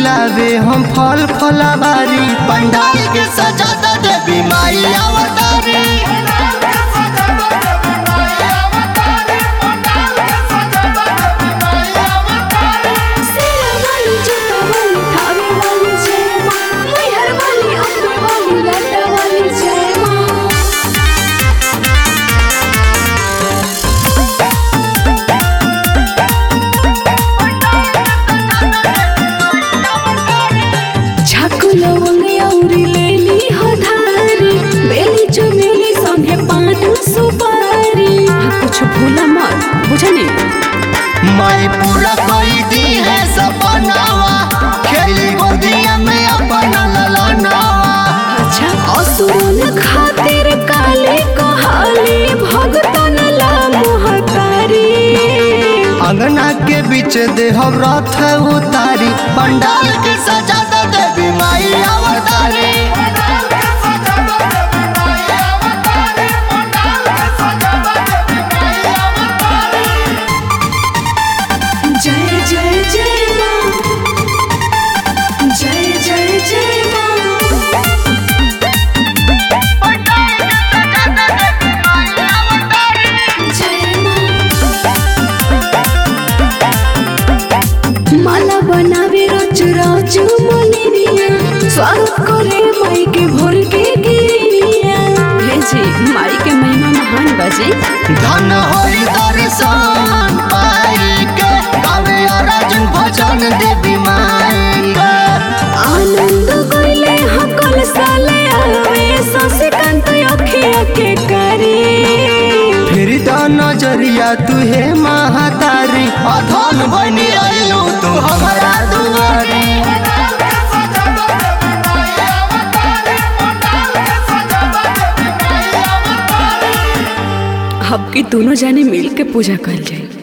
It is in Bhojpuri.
लावे हम फल फलावारी पंडाल के सजाता देवी माई अवतारी सेरा वाली जूता वाली थावे वाली जय माँ मैहर वाली अम्बे वाली लड्डा वाली जय माँ छाकू लवंगे औरी लेली हधारी बेली चमेली संगे पान सुपारी हाँ, कुछ भूला मत बुझनी माई पूरा कोई दी है सपनावा खेली गोदिया में अपना ललनावा अच्छा असुरन खातिर काले कहाली भगतन ला मोहतारी अंगना के बीच देहब रथ उतारी पंडाल के सजाता देवी माई अवतारी जय जय जय माँ जय जय जय माँ जय माँ माला बनावे रोज रोज मोलिनिया स्वागत करे माई के भोर के गिरिया भेजी माई के महिमा महान बजी धन होई दर्शन पाई के गावे अर्जुन भजन देवी माई के आनंद गइले हकल साले आवे शशिकांत अखिया के करे फिर द नजरिया तुहे महातारी अधन बनी आइलो तू हमारा दुआरी अब की दोनों जाने मिल के पूजा कर जाए